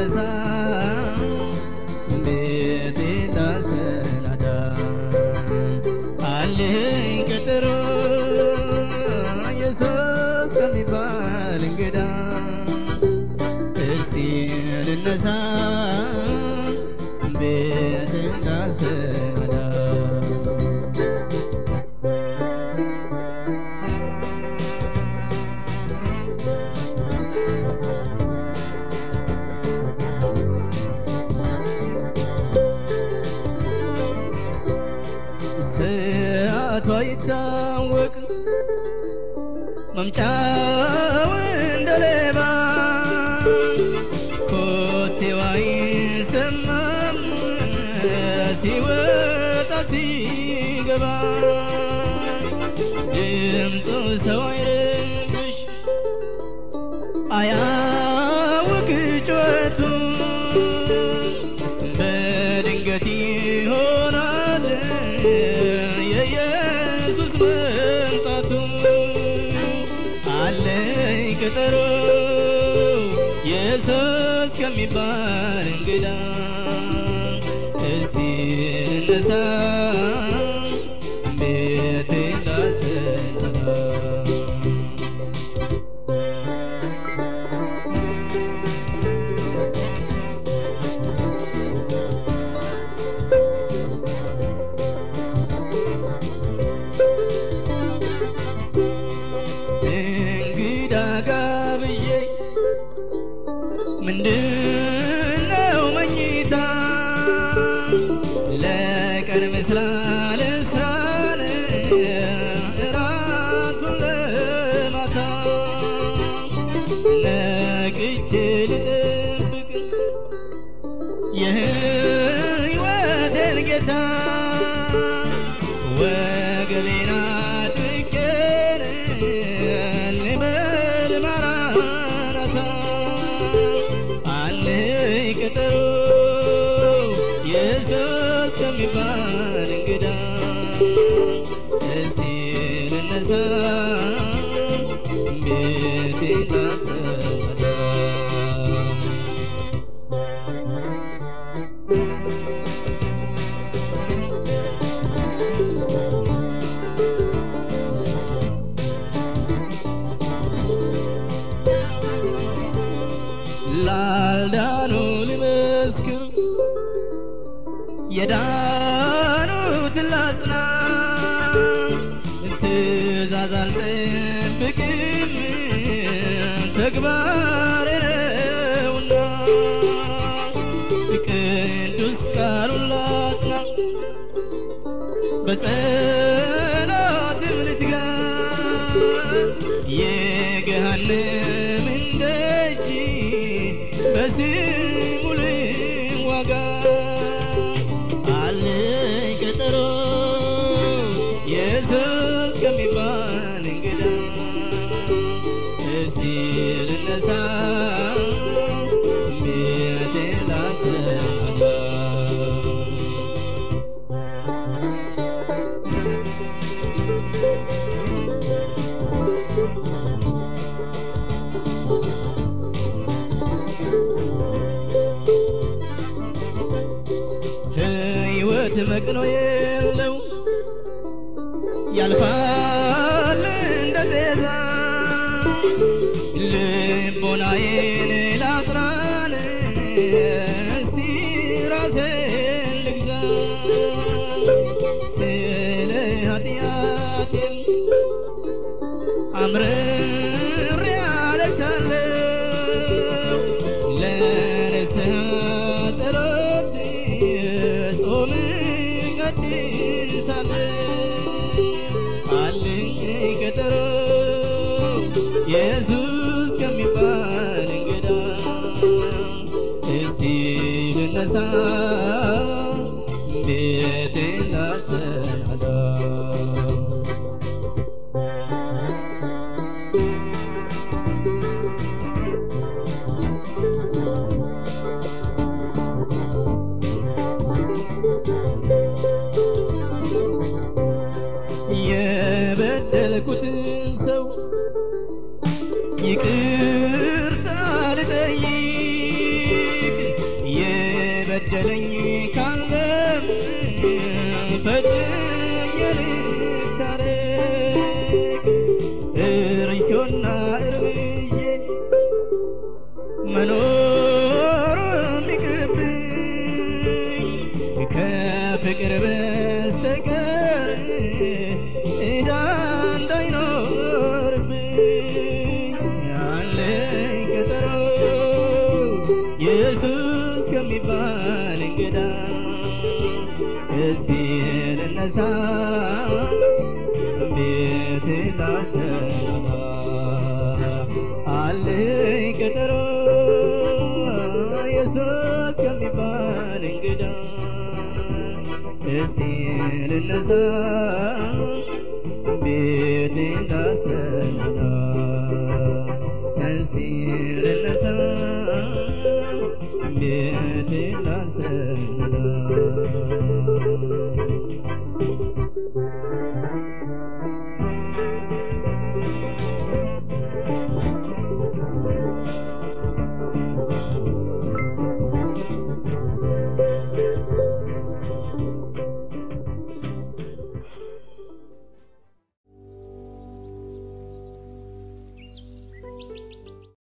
ልነሳ ቤቴ ላሰናዳ አለኝ ቀጠሮ ኢየሱስ ከሚባል እንግዳ እስቲ ልነሳ ቤቴ ላሰናዳ ሰዓቷ ይታወቅ መምጫው እንደ ሌባ ኮቴዋ ይሰማም ሲወጣ ሲገባ ድምፁ ሰው አይረብሽ አያውቅ ጩኸቱ በድንገት ይሆናል የኢየሱስ መምጣቱ አለኝ ቀጠሮ ኢየሱስ ከሚባል እንግዳ እስቲ ልነሳ ቤቴ ላሰናዳ እንግዳ ጋብዬ ምንድነው መኝታ ለቀን ምስራ ልስራን እራቱን ለማታ ነቅቼ ልጠብቅ የህይወቴን ጌታ ወገቤን አጥቄን ልበል ማራናታ አለኝ ቀጠሮ ኢየሱስ ከሚባል እንግዳ እስቲ ልነሳ ቤቴ ላሰናዳ ላልዳኑ ልመስክር የዳኑትን ላጽና ትእዛዝ አልጠብቅም ተግባሬ ነውና ቅዱስ ቃሉን ላጽና በጸሎትም ልትጋ የገሃነምን ደጅ በስሙ ልዋጋ አለኝ ቀጠሮ ኢየሱስ ከሚባል እንግዳ እስቲ ልነሳ ቤቴ ላሰናዳ ሕይወት መቅኖ የለው ያልፋል እንደ ጤዛ ልቦናዬን ላጥራን እስቲ ራሴን ልግዛ ስለ ኃጢአቴም አምርሬ አለቅሳለሁ ለንስሐ ጸሎት ጾም እቀድሳለሁ አለኝ ቀጠሮ ኢየሱስ ከሚባል እንግዳ እስቲ ልነሳ ቤቴ ላሰናዳ የበደልኩትን ሰው ይቅርታ ልጠይቅ የበደለኝ ካለም ፈጥኜ ልታረቅ እርሾና እርምዬ መኖር ቢቅርብኝ ከፍቅር በስተቀር ዕዳ እንዳይኖርብኝ አለኝ ቀጠሮ ኢየሱስ ከሚባል እንግዳ እስቲ ልነሳ ቤት ላሰማ አለኝ ቀጠሮ ኢየሱስ ከሚባል እንግዳ እስቲ ልነሳ ቤት ላሰማ እስቲ ልነሳ ቤት ላሰማ